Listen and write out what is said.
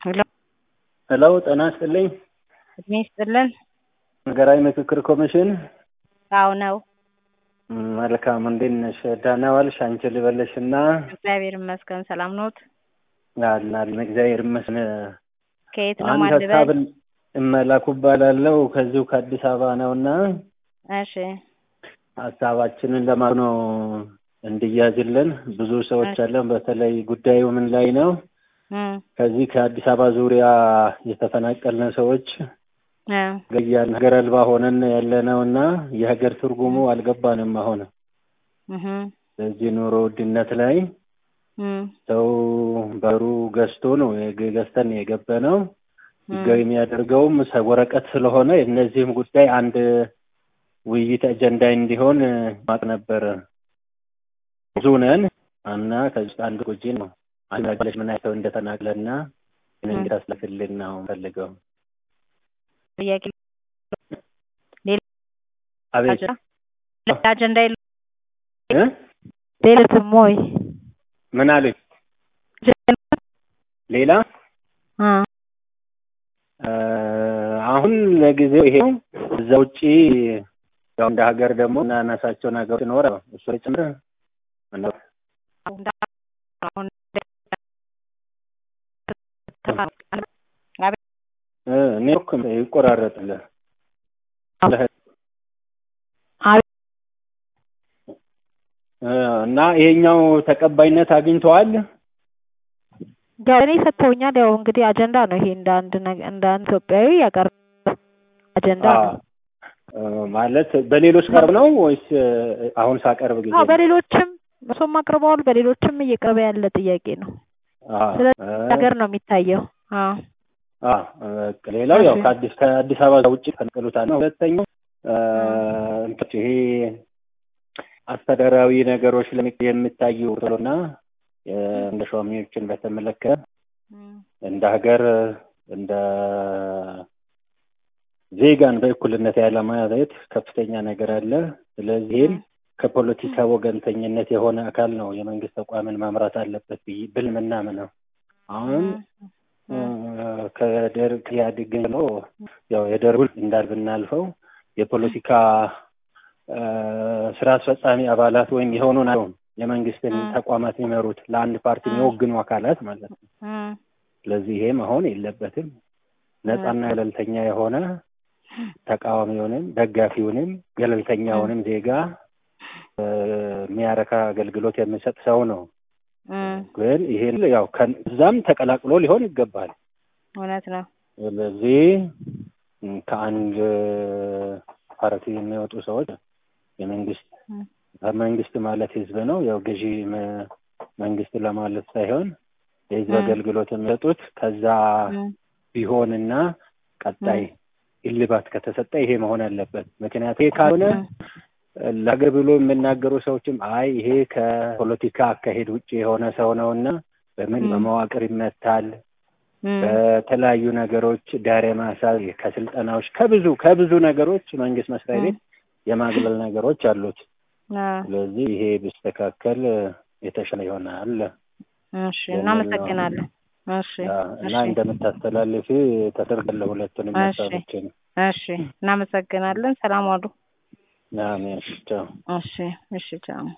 ሄሎ ሄሎ ጤና ይስጥልኝ። እድሜ ይስጥልን። ሀገራዊ ምክክር ኮሚሽን አዎ ነው። ም፣ መልካም እንዴት ነሽ? ደህና ዋልሽ? አንቺ ልበልሽ እና እግዚአብሔር ይመስገን። ሰላም ኖት? አለን እግዚአብሔር ይመስገን። ከየት ነው አንድ ማልበል? ሀሳብ እመላኩ እባላለሁ ከዚሁ ከአዲስ አበባ ነው እና እሺ ሀሳባችንን ለማለት ነው እንዲያዝልን ብዙ ሰዎች አለን። በተለይ ጉዳዩ ምን ላይ ነው? እም፣ ከዚህ ከአዲስ አበባ ዙሪያ የተፈናቀልን ሰዎች እ፣ ገያን ሀገር አልባ ሆነን ያለ ነው እና የሀገር ትርጉሙ አልገባንም። አሁን እህ፣ በዚህ ኑሮ ውድነት ላይ እም፣ ሰው በሩ ገዝቶ ነው የገ- ገዝተን የገባ ነው ህጋዊ የሚያደርገውም ሰ- ወረቀት ስለሆነ የእነዚህም ጉዳይ አንድ ውይይት አጀንዳ እንዲሆን ማቅ ነበር። ብዙ ነን እና ከዚህ ውስጥ አንድ ጉጂ ነው አንድ ነገሮች ምን አይተው እንደተናቅለና ምን እንድታስለፍልን ነው ፈልገው ጥያቄ ሌላ አቤት አጀንዳ ሌላ አጀንዳ የለ እ? ሌሎትም ወይ ምን አለኝ ሌላ አ እ፣ አሁን ለጊዜው ይሄ ነው። እዛ ውጪ ያው እንደ ሀገር ደግሞ እናነሳቸው ነገሮች ይኖረ እሱ ጭምር ምነው አሁን እ፣ ኔትወርክ ይቆራረጥልህ እ፣ እና ይሄኛው ተቀባይነት አግኝተዋል። ያው እኔ ሰጥተውኛል። ያው እንግዲህ አጀንዳ ነው ይሄ እንደ አንድ ነገ- እንደ አንድ ኢትዮጵያዊ ያቀርብ አጀንዳ አዎ። ነው። እ፣ ማለት በሌሎች ቀርብ ነው ወይስ እ፣ አሁን ሳቀርብ ጊዜ አዎ ነው? በሌሎችም እሱም አቅርበዋል። በሌሎችም እየቀረበ ያለ ጥያቄ ነው። አዎ። ስለዚህ እ፣ ነገር ነው የሚታየው። አዎ አዎ። በቃ ሌላው ያው እሺ። ከአዲስ ከአዲስ አበባ ውጭ ፈንቅሉታል ነው። ሁለተኛው እ፣ እንትን ይሄ አስተዳደራዊ ነገሮች ለሚ- የሚታዩ ቶሎና እንደ ሿሚዎችን በተመለከተ እም፣ እንደ ሀገር እንደ ዜጋን በእኩልነት ያለማየት ከፍተኛ ነገር አለ። ስለዚህም ከፖለቲካ ወገንተኝነት የሆነ አካል ነው የመንግስት ተቋምን መምራት አለበት ብዬ ብል ምናምነው አሁን እ፣ ከደርግ ኢህአዴግ ነው ያው የደርጉን እንዳል ብናልፈው የፖለቲካ እ፣ ስራ አስፈጻሚ አባላት ወይም የሆኑ ናቸው የመንግስትን እ። ተቋማት የሚመሩት ለአንድ ፓርቲ የሚወግኑ አካላት ማለት ነው። እም፣ ስለዚህ ይሄ መሆን የለበትም። ነጻና ገለልተኛ የሆነ ተቃዋሚውንም ደጋፊውንም ገለልተኛውንም ዜጋ እ፣ የሚያረካ አገልግሎት የሚሰጥ ሰው ነው። እም፣ ግን ይሄን ያው ከዛም ተቀላቅሎ ሊሆን ይገባል። እውነት ነው። ስለዚህ ም፣ ከአንድ ፓርቲ የሚወጡ ሰዎች የመንግስት እም፣ መንግስት ማለት ህዝብ ነው። ያው ገዢ መ- መንግስት ለማለት ሳይሆን የህዝብ ም። አገልግሎት የሚሰጡት ከዛ እም፣ ቢሆንና ቀጣይ እልባት ከተሰጠ ይሄ መሆን አለበት። ምክንያቱም ይሄ ካልሆነ ለሀገር ብሎ የሚናገሩ ሰዎችም አይ ይሄ ከፖለቲካ አካሄድ ውጭ የሆነ ሰው ነው እና በምን ም። በመዋቅር ይመታል እም፣ በተለያዩ ነገሮች ዳር የማሳዝ ከስልጠናዎች ከብዙ ከብዙ ነገሮች መንግስት መስሪያ ቤት የማግለል ነገሮች አሉት። አ፣ ስለዚህ ይሄ ቢስተካከል የተሻለ ይሆናል እሺ እናመሰግናለን። እሺ እና እሺ እንደምታስተላልፊ ተደርጋለ ሁለቱንም እሺ። ሀሳቦችን እሺ እናመሰግናለን። ሰላም ዋሉ። አሜን። ቻው። እሺ እሺ ቻው።